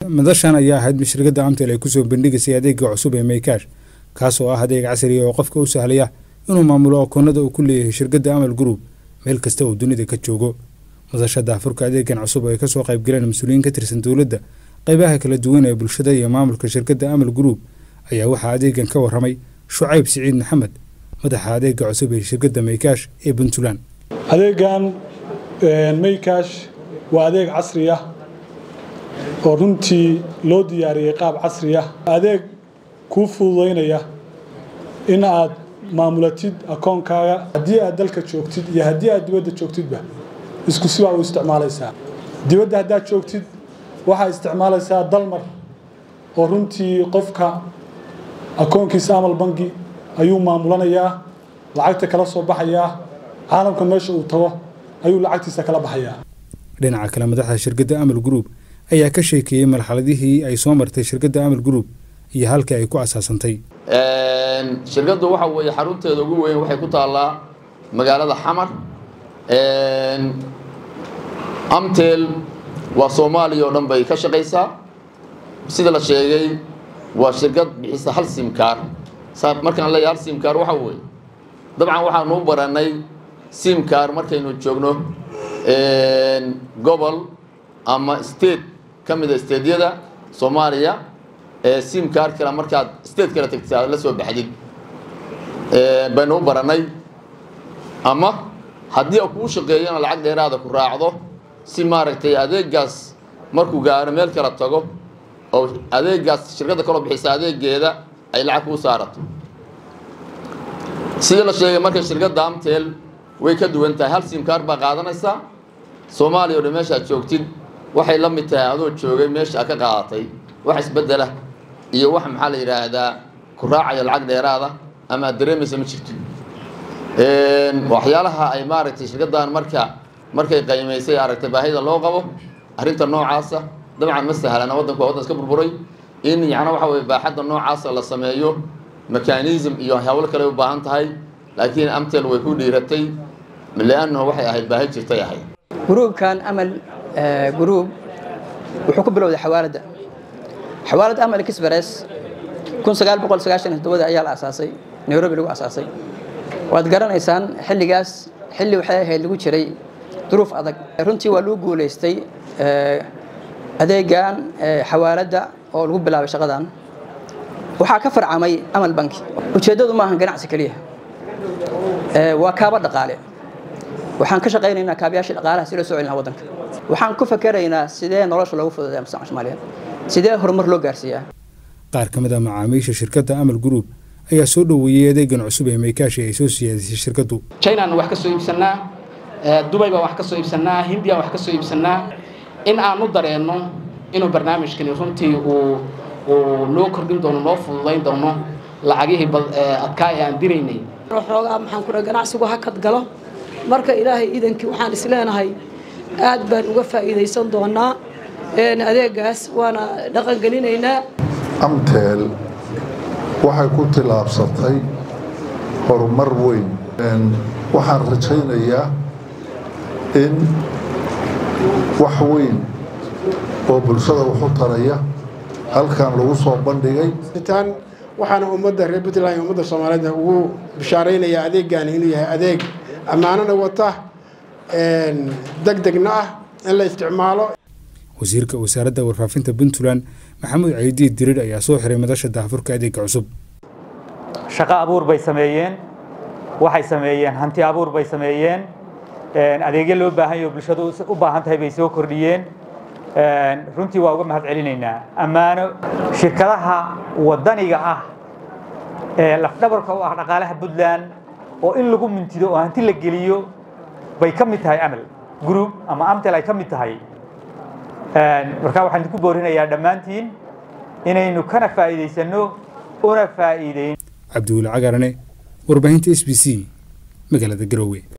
madashan ayaa ahayd mid shirkadda amtel ay kusoo bandhigaysay adeega cusub ee maykash kaas oo ah adeeg casriya oo qofka u sahlaya inuu maamulo akoonada uu ku leeyahay shirkadda amal group meel kasta oo dunida ka joogo madasha daafurka adeegan cusub oo ay kasoo qaybgaleen mas-uuliyiin ka tirsan dowladda qaybaha kala duwan ee bulshada iyo maamulka shirkadda amal group ayaa waxaa adeegan ka waramay shucayb siciid maxamed madaxa adeega cusub ee shirkadda maykash ee puntland adeegan maykash waa adeeg casri ah oo runtii loo diyaariyey qaab casri ah adeeg kuu fududaynaya in aad maamulatid akoonkaaga haddii aad dalka joogtid iyo haddii aad dibadda joogtidba isku sibaa u isticmaalaysaa dibadda haddaad joogtid waxaad isticmaalaysaa dalmar oo runtii qofka akoonkiisa amal bangi ayuu maamulanayaa lacagta kala soo baxayaa caalamka meesha uu tago ayuu lacagtiisa kala baxayaa dhinaca kale madaxda shirkadda amal group ayaa ka sheekeeyey marxaladihii ay soo martay shirkadda amal group iyo halkii ay ku asaasantay shirkaddu waxa weeye xarunteeda ugu weyn waxay ku taallaa magaalada xamar amtel waa soomaaliya oo dhan bay ka shaqaysaa sida la sheegay waa shirkad bixisa hal simkaar markaan leeyahay hal simkaar waxa weeye dabcan waxaanu u baranay simkaar markaynu joogno gobol ama state ka mida stateyada soomaaliya simkaar kale markaad state kale tagtid aad la soo baxdid baynu u baranay ama haddii a kuu shaqeeyana lacag dheeraada ku raacdo si maaragtay adeegaas markuu gaaro meel kala tago oo adeegaas shirkadda kaloo bixisa adeegeeda ay lacag kuu saarato sidii la sheegay marka shirkadda amtel way ka duwan tahay hal simkaar baa qaadanaysaa soomaaliya o dhan meeshaad joogtid waxay la mid tahay adoo joogay meesha a ka qaadatay wax isbedela iyo wax maxaa la yidhaahdaa ku raacaya lacag dheeraada ama aad dareemaysa ma jirto waxyaalaha ay maaragtay shirkaddan marka markay qaymaysay aragtay baahida loo qabo arrinta noocaasa dabcan ma sahlana waddanku waa waddan iska burburay in yacna waxa weye baaxadda noocaasa la sameeyo mechanism iyo hawlo kale u baahan tahay laakiin amtel way ku dhiiratay leannahu waxay ahayd baahi jirtay ahayd gruubkan amal gruub wuxuu ku bilowday xawaaladda xawaalad amal express kun sagaal boqol sagaashan todobada ayaa la asaasay nairobi lagu asaasay waad garanaysaan xilligaas xilli waxay ahayd lagu jiray duruuf adag runtii waa lagu guulaystay adeegan xawaaladda oo lagu bilaabay shaqadan waxaa ka farcamay amal banki ujeeddadu maahan ganacsi keliya waa kaaba dhaqaale waxaan ka shaqaynaynaa kaabayaashii dhaqaalaha si loo soo celinaa waddanka waxaan ku fakeraynaa sidee nolosha loogu fududeeya mustaqbalka soomaaliyeed sidee horumar loo gaarsiiyaa qaar ka mid a macaamiisha shirkadda amal group ayaa soo dhoweeyey adeegan cusub ee maykaashi ay soo siyaadisay shirkaddu chinaan wax ka soo iibsannaa dubay baan wax ka soo iibsannaa hindiyaan wax ka soo iibsannaa in aan u dareenno inuu barnaamijkani runtii uu uu noo kordhin doono noo fududayn doono lacagihii adkaa ee aan diraynay xoogaa maxaan kudha ganacsigu hakad galo marka ilaahay idankii waxaan isleenahay aad baan uga faa'iidaysan doonaa adeegaas waana dhaqangelinaynaa amtel waxay ku tillaabsatay horumar weyn waxaan rajaynayaa in wax weyn oo bulshada waxu taraya halkan lagu soo bandhigay waxaana ummadda reer puntland iyo ummadda soomaaliyeed ugu bishaaraynayaa adeeggaani inuu yahay adeeg ammaanana wata deg degna ah in la isticmaalo wasiirka wasaaradda warfaafinta puntland maxamuud caydiid dirir ayaa soo xiray madasha daafurka adeega cusub shaqo abuur bay sameeyeen waxay sameeyeen hanti abuur bay sameeyeen adeegyo loo baahan yaho bulshadu u baahan tahay bay soo kordhiyeen runtii waa uga mahad celinaynaa ammaano shirkadaha waddaniga ah ee lafdhabarka u ah dhaqaalaha puntland oo in lagu mintido oo hanti la geliyo bay ka mid tahay amal group ama amtel ay ka mid tahay markaa waxaan idinku boorinayaa dhammaantiin inaynu kana faa'iidaysanno una faa'iideyn cabdiweli cagarane warbaahinta s b c magaalada garowe